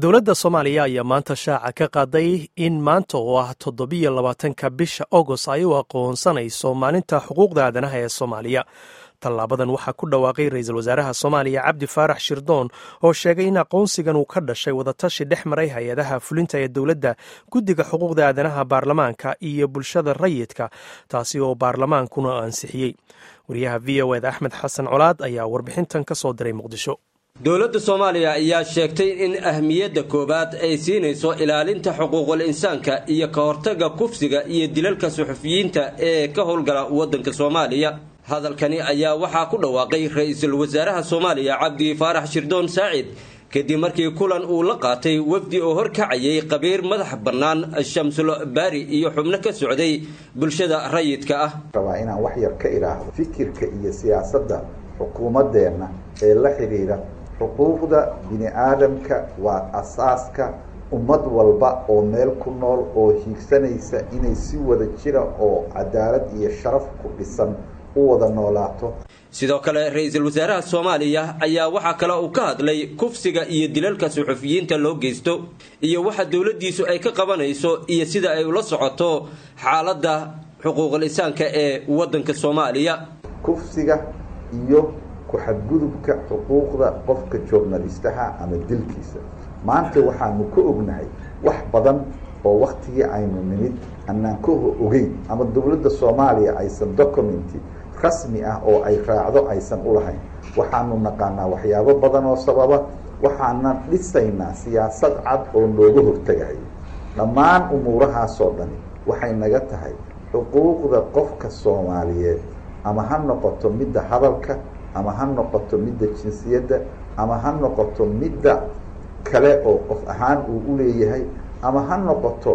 dowladda soomaaliya ayaa maanta shaaca ka qaaday in maanta oo ah toddobiyo labaatanka bisha agost ay u aqoonsanayso maalinta xuquuqda aadanaha ee soomaaliya tallaabadan waxaa ku dhawaaqay ra-iisul wasaaraha soomaaliya cabdi faarax shirdoon oo sheegay in aqoonsigan uu ka dhashay wadatashi dhex maray hay-adaha fulinta ee dowladda guddiga xuquuqda aadanaha baarlamaanka iyo bulshada rayidka taasi oo baarlamaankuna ansixiyey wariyaha v o eda axmed xasan colaad ayaa warbixintan ka soo diray muqdisho dowladda soomaaliya ayaa sheegtay in ahmiyadda koowaad ay siinayso ilaalinta xuquuqul insaanka iyo ka hortagga kufsiga iyo dilalka suxufiyiinta ee ka howlgala waddanka soomaaliya hadalkani ayaa waxaa ku dhawaaqay ra-iisul wasaaraha soomaaliya cabdi faarax shirdoon saacid kadib markii kulan uu la qaatay wafdi oo horkacayay qabiir madax bannaan shamsul baari iyo xubno ka socday bulshada rayidka ah rabaa inaan wax yar ka idhaahdo fikirka iyo siyaasadda xukuumaddeenna ee la xidhiidha xuquuqda bini aadamka waa asaaska ummad walba oo meel ku nool oo hiigsanaysa inay si wada jira oo cadaalad iyo sharaf ku dhisan u wada noolaato sidoo kale ra-iisul wasaaraha soomaaliya ayaa waxaa kale uu ka hadlay kufsiga iyo dilalka suxufiyiinta loo geysto iyo waxa dowladdiisu ay ka qabanayso iyo sida ay ula socoto xaaladda xuquuqul insaanka ee waddanka soomaaliya kufsiga iyo ku-xadgudubka xuquuqda qofka journalistaha ama dilkiisa maanta waxaanu ka ognahay wax badan oo waktigii aynu nimid anaan ka ogeyn ama dowladda soomaaliya aysan documenti rasmi ah oo ay raacdo aysan ulahayn waxaanu naqaanaa waxyaabo badan oo sababa waxaana dhisaynaa siyaasad cad oo nooga hortegayo dhammaan umuurahaasoo dhani waxay naga tahay xuquuqda qofka soomaaliyeed ama ha noqoto midda hadalka ama ha noqoto midda jinsiyadda ama ha noqoto midda kale oo qof ahaan uu u leeyahay ama ha noqoto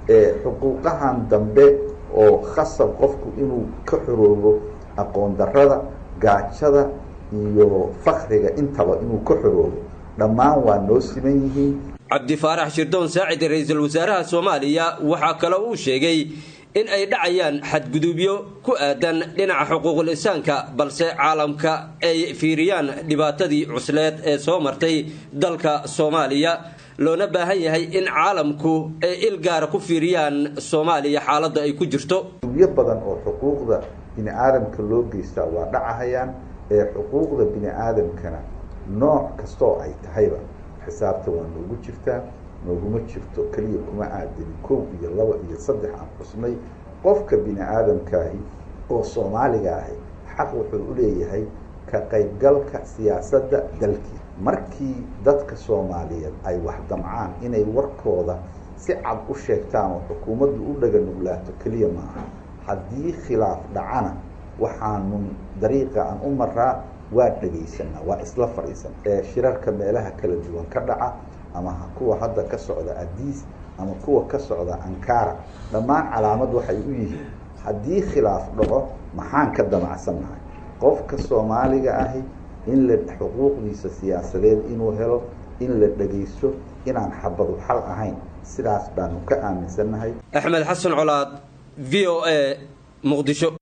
xuquuqahan dambe oo khasab qofku inuu ka xoroobo aqoon darada gaajada iyo fakriga intaba inuu ka xoroobo dhammaan waa noo siman yihiin cabdi faarax shirdoon saacid ra-iisul wasaaraha soomaaliya waxaa kale uu sheegay in ay dhacayaan xadgudubyo ku aadan dhinaca xuquuqul insaanka balse caalamka ay fiiriyaan dhibaatadii cusleed ee soo martay dalka soomaaliya loona baahan yahay in caalamku ay il gaara ku fiiriyaan soomaaliya xaaladda ay ku jirto dubyo badan oo xuquuqda bini aadamka loo geystaa waa dhacahayaan ee xuquuqda bini aadamkana nooc kastoo ay tahayba xisaabta waa noogu jirtaa nooguma jirto keliya kuma aadani kow iyo laba iyo saddex aan xusnay qofka bini aadamkaahi oo soomaaliga ahi xaq wuxuu u leeyahay ka qaybgalka siyaasadda dalkii markii dadka soomaaliyeed ay wax damcaan inay warkooda si cad u sheegtaan oo xukuumaddu u dhaga nuglaato keliya maaha haddii khilaaf dhacana waxaanu dariiqa aan u maraa waa dhegaysanaa waa isla fadhiisan ee shirarka meelaha kala duwan ka dhaca ama kuwa hadda ka socda adiis ama kuwa ka socda ankara dhammaan calaamad waxay u yihiin haddii khilaaf dhaco maxaan ka damacsannahay qofka soomaaliga ahi in la xuquuqdiisa siyaasadeed inuu helo in la dhegaysto inaan xabadu xal ahayn sidaas baanu ka aaminsannahay axmed xasan colaad v o a muqdisho